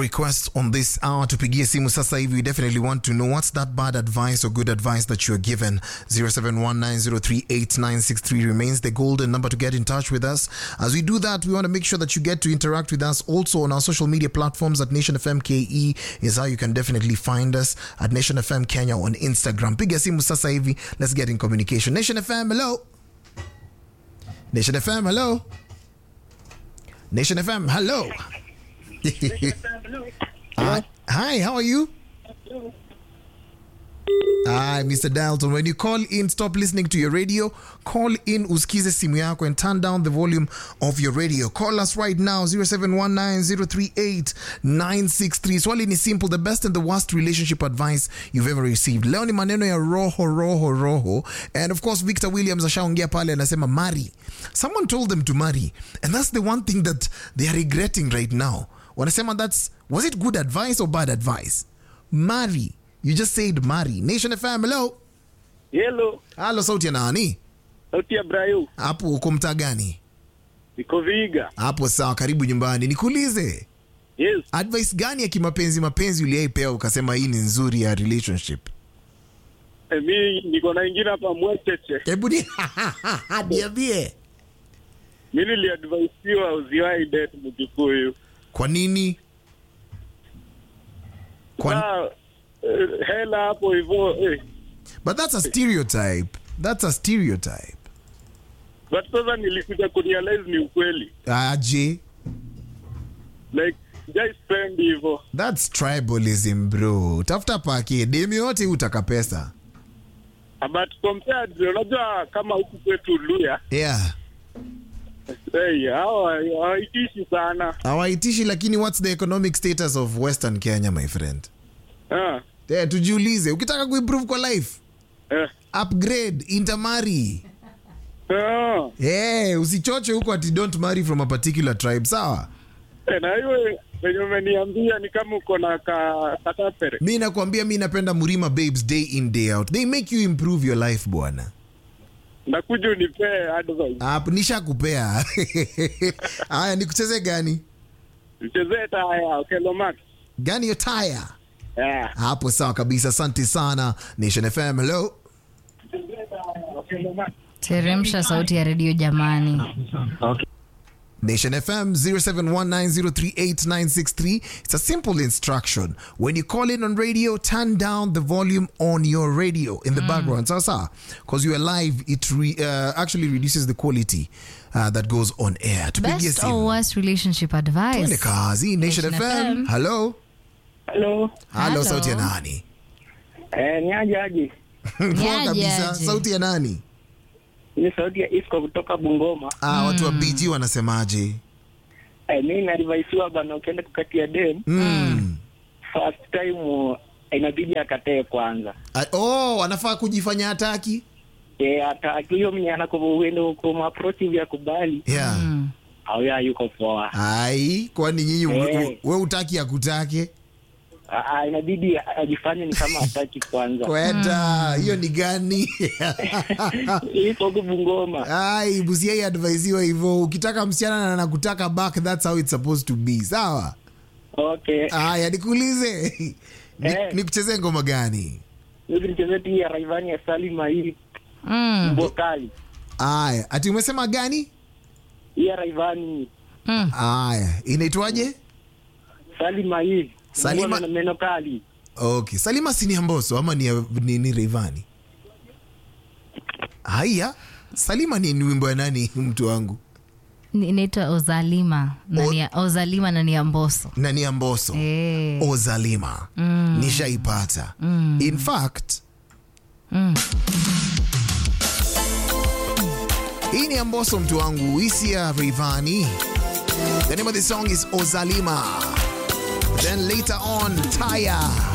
requests on this hour tupigie simu sasa hivi we definitely want to know what's that bad advice or good advice that you're given 0719038963 remains the golden number to get in touch with us as we do that we want to make sure that you get to interact with us also on our social media platforms at nation fm ke is how you can definitely find us at nation fm kenya on instagram piga simu sasa hivi let's get in communication nation fm hello nation fm hello nation fm hello Hi, hi, how are you? Hi, Mr. Dalton. When you call in, stop listening to your radio. Call in, uskize simu yako and turn down the volume of your radio. Call us right now, 0719-038-963. Swali ni simple, the best and the worst relationship advice you've ever received. Leo ni maneno ya roho, roho, roho. And of course, Victor Williams ashaongea pale anasema marry. Someone told them to marry. And that's the one thing that they are regretting right now. Wanasema that's, was it good advice or bad advice? Marry. You just said marry. Nation FM, hello. Hello, Halo, sauti ya nani? sauti ya Brayo, Hapo uko mtaa gani? niko Viga. Hapo sawa, karibu nyumbani. Nikuulize, Yes, advice gani ya kimapenzi mapenzi uliaipewa ukasema hii ni nzuri ya relationship? eh, mi niko na ingine hapa Mwecheche. Hebu ni niambie. Mi niliadvaisiwa usiwahi date Mkikuyu. Kwa nini? Kwa, Saa eh, hela hapo hivyo eh. but that's a stereotype. That's a stereotype. But sasa nilikuja kurealize ni ukweli, Aje, like just spend hivyo. that's tribalism bro. Tafuta pake demi yote utaka pesa. But compared, unajua kama huku kwetu Luya, Yeah. hey, hawa hawaitishi sana hawaitishi lakini what's the economic status of western kenya my friend ah, yeah, tujiulize ukitaka kuimprove kwa life eh, upgrade intermarry ah. yeah, usichoche huko ati don't marry from a particular tribe sawa Eh, na hiyo venye umeniambia ni kama uko na ka katapere mi nakwambia mi napenda murima babes day in day out they make you improve your life bwana nakuja unipee advice Hapo nishakupea haya nikucheze gani mchezee taya Okello gani yo taya yeah. hapo sawa kabisa asante sana nation fm hello teremsha sauti ya redio jamani Nation FM 0719038963. It's a simple instruction. When you call in on radio, turn down the volume on your radio in the background. Sasa, because you are live, it re, uh, actually reduces the quality uh, that goes on air. Tupigie best or simu. worst relationship Twende advice kazi. Nation Nation FM. FM. Hello. Hello. Hello, Hello. sauti ya nani? Eh, ni aje aje Poa Niaje, kabisa. aje. Sauti ya nani? ni sauti ya Isco kutoka Bungoma Ah, watu wa BG wanasemaje? eh, mi naadvaisiwa bana ukienda kukatia dem Mm. first time uh, inabidi akatee kwanza Ah, Oh, anafaa kujifanya hataki? eh, hata akiyo mwenye anakuenda kumapproach hivi akubali Yeah. Mm. au ya yuko poa Ai, kwani nyinyi we, Eh. we, we utaki akutake? Ah, ah, inabidi ajifanye ni kama hataki kwanza kwenda hiyo ni gani iko huku Bungoma ai busiai advaisiwa hivyo ukitaka msichana na nakutaka back that's how it's supposed to be sawa okay aya nikuulize Ni- Eh. nikuchezee ngoma gani hivi nichezee tu ya Raivani ya Salima hii Mm. mbokali aya ati umesema gani hii ya Raivani Mm. aya inaitwaje Salima hii Salima- Mbona na meno kali okay salima si ni amboso ama ni, ni, ni reivani haya salima ni, ni wimbo ya nani mtu wangu Ni- inaitwa ozalima na O- ni ya- ozalima na ni ya mboso na ni amboso Eh. ozalima nishaipata in fact hii ni amboso mtu wangu isia rivani the name of the song is ozalima then later on taya